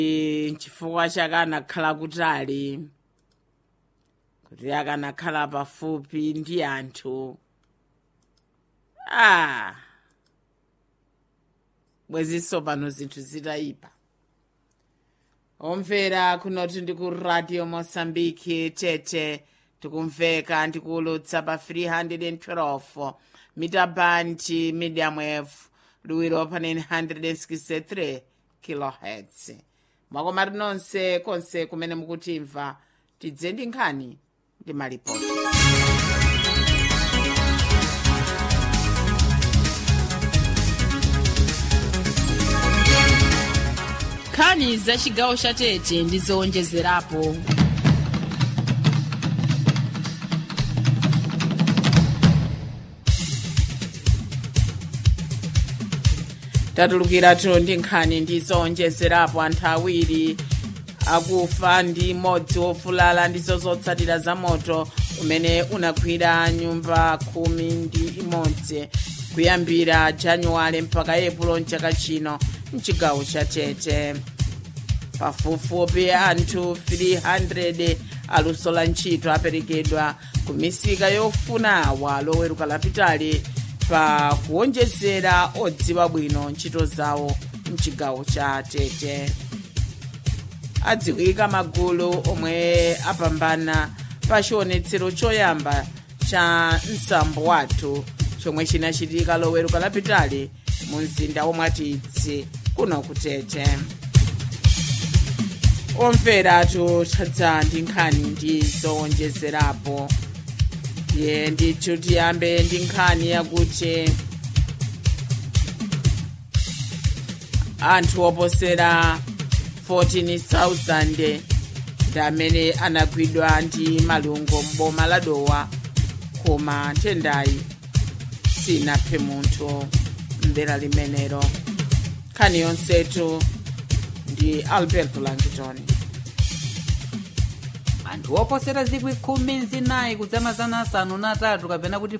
chifukwa chake anakhala kutali kuti akanakhala pafupi ndi anthu ah bwezinso pano zinthu zitayipa omvera kunoti ndi ku radio mosambiki tete tikumveka ndikulutsa pa 312 mita bandi medium wave liwiro pa 963 kilohertz mwakoma nonse konse kumene mukutimva tidze ndi nkhani ndi malipoti nkhani za chigawo cha tete ndi zowonjezerapo tatulukiratu ndi nkhani ndi zowonjezerapo anthu awiri akufa ndi mmodzi wofulala ndizo zotsatira za moto umene unagwira nyumba khumi ndi imodzi kuyambira januwale mpaka epulo mchaka chino mchigawo cha tete pafupifupi anthu 300 aluso la ntchito aperekedwa ku misika yofuna awa loweruka lapitali pa kuwonjezera odziwa bwino ntchito zawo mchigawo cha tete adziwika magulu omwe apambana pa chionetsero choyamba cha msambo wathu chomwe chinachitika loweruka lapitali mu mzinda womwatidzi kuno kutete omveratu tadza ndi nkhani ndi zowonjezerapo ye ndithu tiyambe ndi nkhani yakuti anthu oposera 14,000 ndi amene anagwidwa ndi malungo m'boma la dowa koma nthendayi sinaphe munthu mdera limenelo nkhani yonsetu ndi albert langton anthu oposera zikwi khumi nzinayi kudzamazana asanu na atatu kapena kuti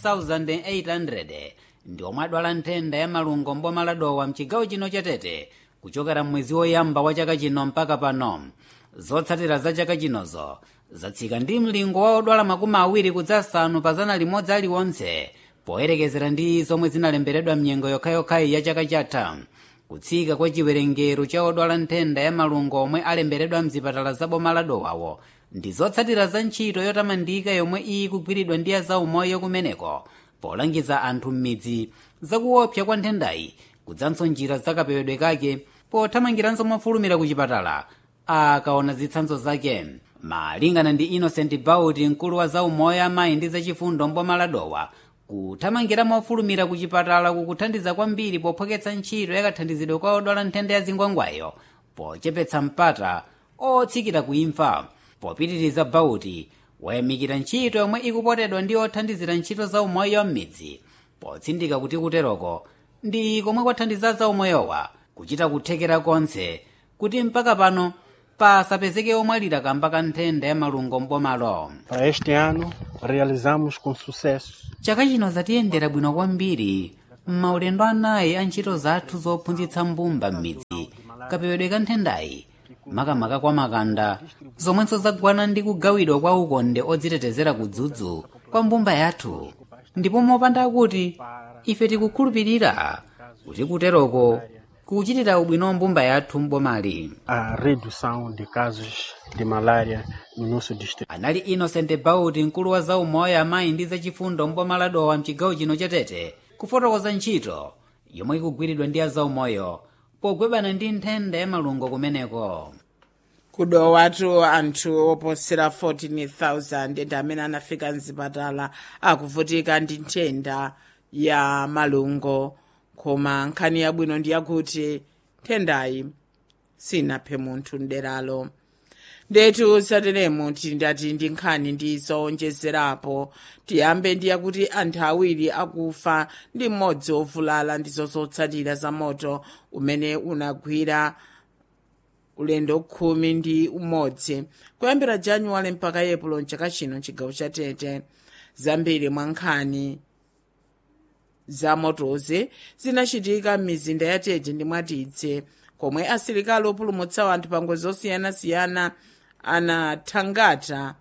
14,800 ndi omwe adwala nthenda ya malungo mboma la dowa mchigawo chino cha tete kuchokera mwezi woyamba wa chaka chino mpaka pano zotsatira za chaka chinozo zatsika ndi mlingo wa odwala makumi awiri kudzasanu pa zana limodzi aliwonse poyerekezera ndi zomwe zinalemberedwa mnyengo yokhayokhayi ya chaka chatha kutsika kwa chiwerengero cha odwala nthenda ya malungo omwe alemberedwa mzipatala za boma la dowawo ndi zotsatira za ntchito yotamandika yomwe iyi kugwiridwa ndi azaumoyo kumeneko polangiza anthu m'midzi zakuopsa kwa nthendayi kudzanso njira zakapewedwe kake pothamangiranso mofulumira ku chipatala akaona zitsanzo zake malingana ndi innocent bauti mkulu wa zaumoyo amayi ndi zachifundo mboma la dowa kuthamangira mofulumira ku chipatala kukuthandiza kwambiri pophoketsa ntchito yakathandizidwe kwa odwala nthenda ya zingwangwayo pochepetsa mpata otsikira kuimfa popitiriza bauti wayamikira ntchito yomwe ikupotedwa ndi othandizira ntchito za umoyo m'midzi potsindika kuti kuteroko ndi komwe kwathandiza za umoyowa kuchita kuthekera konse kuti mpaka pano pasapezeke omwalira kamba ka nthenda ya malungo mbomalo Para este ano, realizamos com sucesso chaka chino zatiyendera bwino kwambiri m'maulendo anayi a ntchito zathu zophunzitsa mbumba m'midzi kapewedwe ka nthendayi makamaka kwa makanda zomwenso zagwana ndi kugawidwa kwa ukonde odzitetezera kudzudzu kwa mbumba yathu ndipo mopanda kuti ife tikukhulupirira kuti kuteroko kuchitira ubwino mbumba yathu mbomali a redução de casos de malária no nosso distrito. anali innocent bauti mkulu wa zaumoyo amayi ndi zachifundo mboma la dowa mchigawo chino cha tete kufotokoza ntchito yomwe ikugwiridwa ndi azaumoyo pogwebana ndi nthenda ya malungo kumeneko kudowatu anthu oposera 14,000 ndi amene anafika mzipatala akuvutika ndi nthenda ya malungo koma nkhani yabwino ndi yakuti nthendayi sinaphe munthu mderalo ndetu sateremu tindati ndi nkhani ndi zowonjezerapo tiyambe ndi yakuti anthu awiri akufa ndi mmodzi wovulala ndizo zotsatira za moto umene unagwira ulendo khumi ndi umodzi kuyambira januwale mpaka epulo mchaka chino mchigawo cha tete zambiri mwa nkhani za motozi zinachitika m'mizinda ya tete ndi mwatidze komwe asilikali opulumutsa anthu pa ngozi zosiyanasiyana anathangata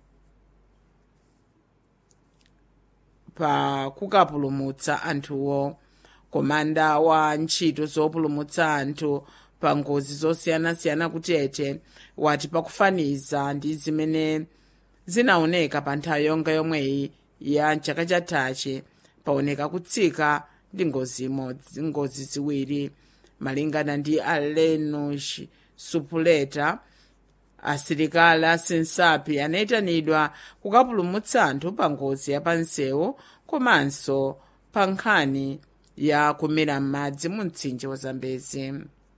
pa kukapulumutsa anthuwo komanda wa ntchito zopulumutsa anthu pa ngozi zosiyanasiyana kutete wati pakufaniza ndi zimene zinaoneka pa nthawi yonga yomweyi ya chaka chathachi paoneka kutsika ndi ngozi imodzi ngozi ziwiri malingana ndi alenush supuleta asilikali asinsapi anayitanidwa kukapulumutsa anthu pa ngozi yapansewu komanso pa nkhani ya kumira m'madzi mu mtsinje wa zambezi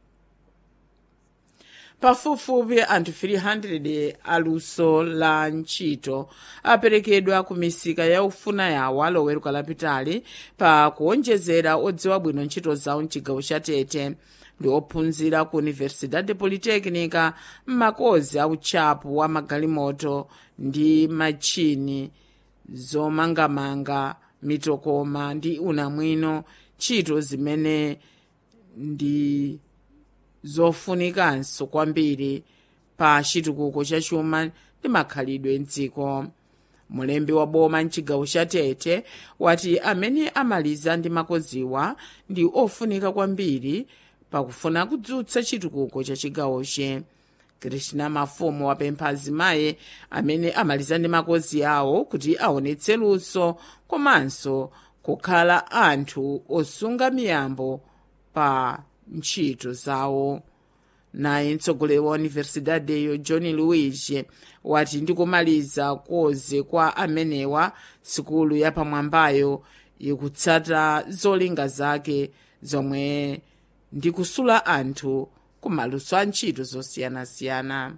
pafupifupi anthu 300 aluso la ntchito aperekedwa ku misika ya ufuna yawo aloweruka lapitali pa kuonjezera odziwa bwino ntchito zawo mchigawo cha tete ndi ophunzira ku universidade polytechnica m'makozi a utchapu wa magalimoto ndi machini zomangamanga mitokoma ndi unamwino ntchito zimene ndi zofunikanso kwambiri pa chitukuko cha chuma ndi makhalidwe mdziko mulembi wa boma mchigawo cha tete wati amene amaliza ndi makoziwa ndi ofunika kwambiri pakufuna kudzutsa chitukuko cha chigawoche krishna mafumu wapempha azimayi amene amaliza ndi makozi awo kuti aonetse luso komanso kukhala anthu osunga miyambo pa ntchito zawo naye mtsogoleri wa universidadeyo john luigi wati ndikumaliza koze kwa amenewa sikulu yapamwambayo ikutsata zolinga zake zomwe ndikusula anthu kumaluso a ntchito zosiyanasiyana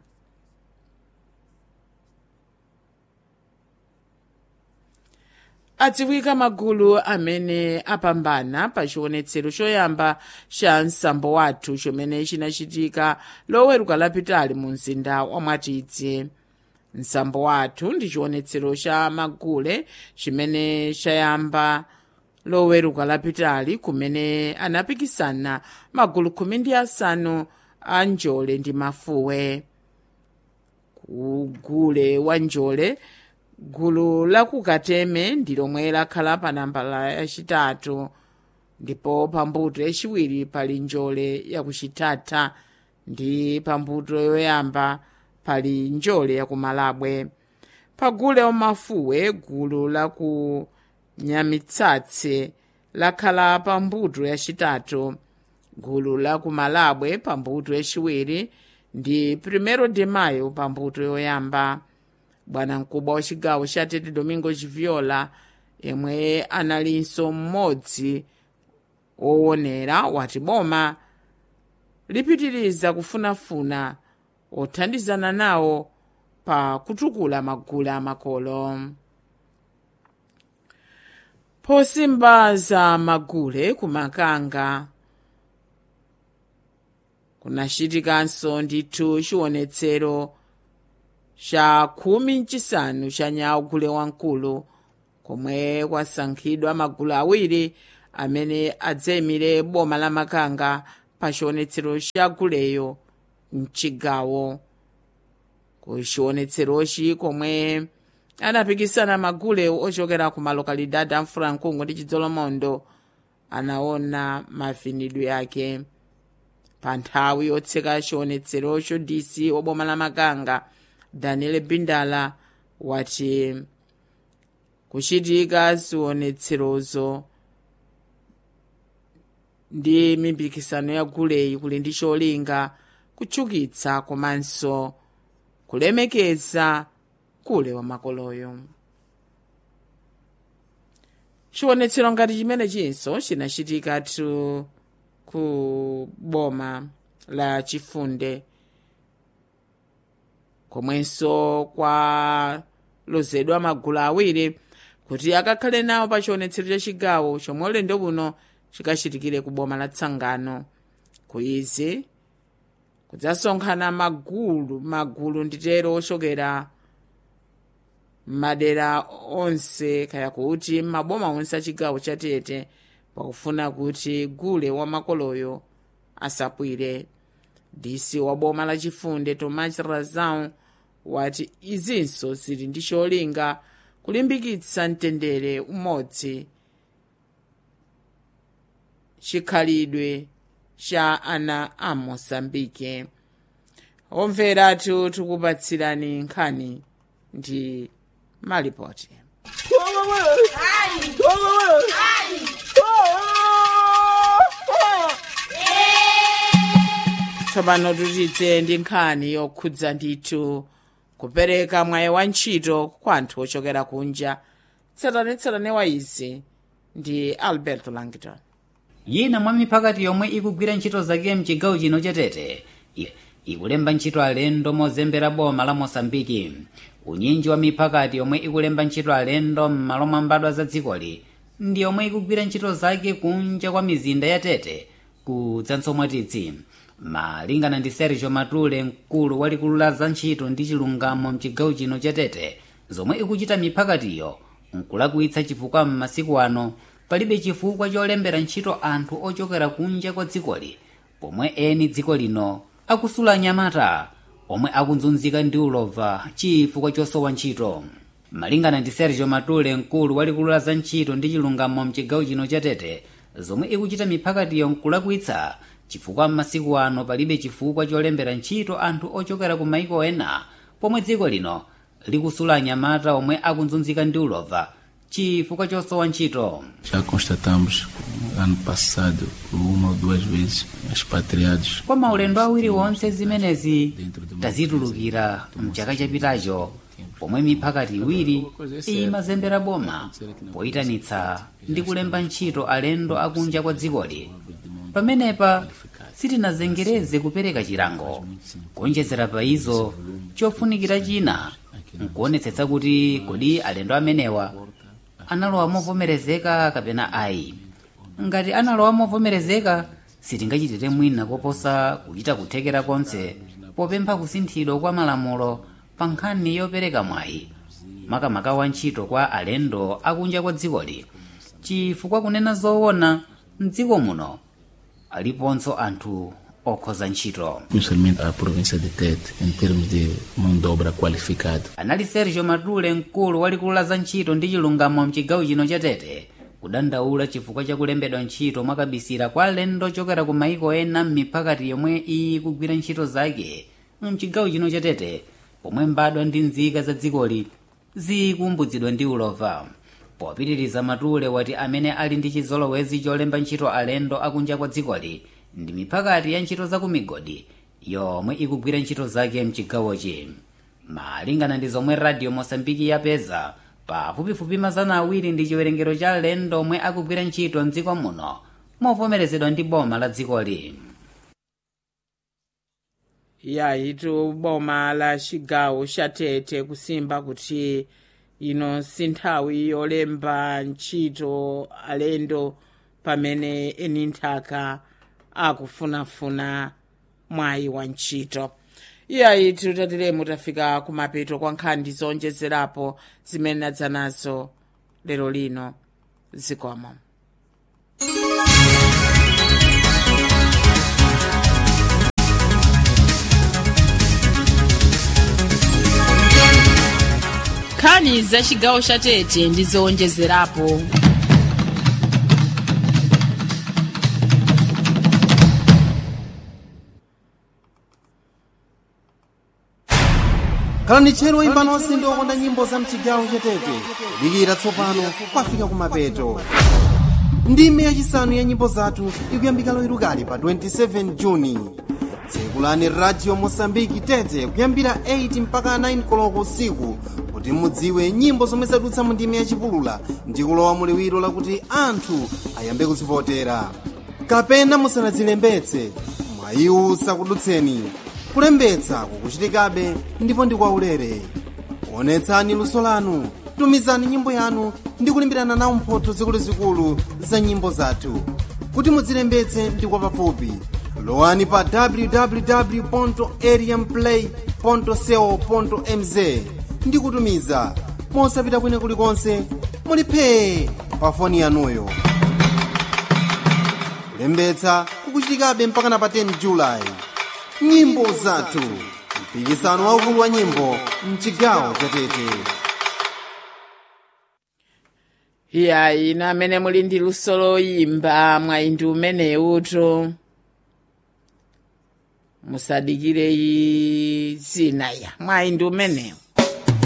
adziwika magulu amene apambana pa chionetsero choyamba cha msambo wathu chomene chinachitika loweruka lapitali mu mzinda wa mwatidzi msambo wathu ndi chionetsero cha magule chimene chayamba loweruka lapitali kumene anapikisana magulu khumi ndi asanu a njole ndi mafuwe kugule wa njole gulu la kukateme ndi lomwe lakhala pa nambala yachitatu ndipo pambuto yachiwiri pali njole yakuchitata ndi pambuto yoyamba pali njole yakumalabwe pagule wamafuwe gulu la ku nyamitsatse lakhala pambuto yachitatu gulu la kumalabwe pambuto yachiwiri ndi primero de mayo pambuto yoyamba bwana mkubwa wa chigawo cha tete domingo chiviola yemwe analinso mmodzi woonera wati boma lipitiriza kufunafuna othandizana nawo pa kutukula magulu amakolo posimba za magule kumakanga kunachitikanso ndithu chionetsero cha khumi mchisanu cha nyawo gule wamkulu komwe kwasankhidwa magulu awiri amene adzayimire boma la makanga pa chionetsero cha guleyo mchigawo ku chionetserochi komwe anapikisana magule ochokera ku malokalidadi a mfurankungu ndi chidzolomondo anaona mavinidwe ake pa nthawi yotseka chionetserocho dc woboma la makanga daniel bindala wati kuchitika zionetserozo ndi mipikisano ya guleyi kuli ndi cholinga kutchukitsa komanso kulemekeza gule wa makoloyo chionetsero ngati chimene chinso chinachitikatu ku boma la chifunde komwenso kwalozedwa magulu awiri kuti akakhale nawo pa chionetsero cha chigawo chomwe ulendo uno chikachitikire ku boma la tsangano ku izi kudzasonkhana magulu magulu nditero ochokera madera onse kaya kuti maboma onse a chigawo cha tete pakufuna kuti gule wa makoloyo asapwire dc wa boma la chifunde tomas razão wati izinso zili ndi cholinga kulimbikitsa mtendere umodzi chikhalidwe cha ana a moçambike omveratu tikupatsirani nkhani ndi malipoti tsopano tutidze ndi nkhani yokhudza ndithu kupereka mwayi wa ntchito kwa anthu ochokera kunja tsatanetsatane wa izi ndi alberto langton yina mwa miphakati yomwe ikugwira ntchito zake mchigawo chino chatete i- ikulemba ntchito alendo mozembera boma la mosambiki unyinji wa miphakati yomwe ikulemba ntchito alendo m'malo mwa mbadwa za dzikoli ndi yomwe ikugwira ntchito zake kunja kwa mizinda ya tete kudzanso mwatitsi malingana ndi sergio matule mkulu walikulu la za ntchito ndi chilungamo mchigawo chino cha tete zomwe ikuchita miphakatiyo nkulakwitsa chifukwa m'masiku ano palibe chifukwa cholembera ntchito anthu ochokera kunja kwa dzikoli pomwe eni dziko lino akusula anyamata omwe akunzunzika ndi ulova chifukwa chosowa ntchito malingana ndi sergio matule mkulu walikulu la za ntchito ndi chilungamo mchigawo chino cha tete zomwe ikuchita miphakatiyo nkulakwitsa chifukwa m'masiku ano palibe chifukwa cholembera ntchito anthu ochokera ku maiko ena pomwe dziko lino likusula anyamata omwe akunzunzika ndi ulova chifukwa chosowa ntchito Já constatamos ano passado uma ou duas vezes expatriados kwa maulendo awiri wonse zimenezi tazitulukira mchaka chapitacho pomwe miphakati iwiri imazembera boma poyitanitsa ndi kulemba ntchito alendo akunja kwa dzikoli pamenepa sitinazengereze kupereka chilango kuonjezera pa izo chofunikira china nkuonetsetsa kuti kodi alendo amenewa analowa movomerezeka kapena ayi ngati analowa movomerezeka sitingachitire mwina koposa kuchita kuthekera konse popempha kusinthidwa kwa malamulo pa nkhani yopereka mwayi makamaka wa ntchito kwa alendo akunja kwa dzikoli chifukwa kunena zoona mdziko muno aliponso anthu okhoza ntchito principalmente à província de Tete em termos de mão de obra qualificada. anali sergio matule mkulu walikulu la za ntchito ndi chilungamo mchigawo chino cha tete kudandaula chifukwa cha kulembedwa ntchito mwakabisira kwa alendo ochokera ku maiko ena m'miphakati yomwe ikugwira ntchito zake mchigawo chino cha tete pomwe mbadwa ndi nzika za dzikoli zikumbuzidwa ndi ulova popitiriza matule wati amene ali ndi chizolowezi cholemba ntchito alendo akunja kwa dzikoli ndi miphakati ya ntchito za ku migodi yomwe ikugwira ntchito zake mchigawochi malingana ndi zomwe radio mosambiki yapeza pafupifupi mazana awiri ndi chiwerengero cha alendo omwe akugwira ntchito mdziko muno movomerezedwa ndi boma la dzikoli yayitu boma la chigawo cha tete kusimba kuti ino si nthawi yolemba ntchito alendo pamene eni nthaka akufunafuna mwayi wa ntchito iyayitu tatilemu tafika kumapeto kwa nkhani zonjezerapo zimene nadza nazo lero lino zikomo nkhani za chigawo cha tete ndi zowonjezerapo kalani tchero imba nonse ndi okonda nyimbo za mchigawo chatete dikira tsopano kwafika kumapeto ndime yachisanu ya nyimbo zathu ikuyambika loiru kali pa 27 juni tsekulani radio mosambiki tete kuyambira 8 mpaka 9 koloko usiku kuti mudziwe nyimbo zomwe zadutsa mu ndime yachipulula ndi kulowa muliwiro lakuti anthu ayambe kuzivotera kapena musanadzilembetse mwayiwu sakudutseni kulembetsa kukuchitikabe ndipo ndi kwaulere onetsani luso lanu tumizani nyimbo yanu ndi kulimbirana nawo mphotho zikuluzikulu za nyimbo zathu kuti mudzilembetse ndi kwapafupi lowani pa www ariamplay co mz ndi kutumiza mosapita kwina kulikonse muliphe pa foni yanuyo kulembetsa kukuchitikabe mpaka na pa 10 julayi nyimbo zathu mpikisano waukulu wa nyimbo mchigawo chatete iya ina amene muli ndi luso loyimba mwayi ndi umenewuto musadikire zina ya mwayi ndi umenewu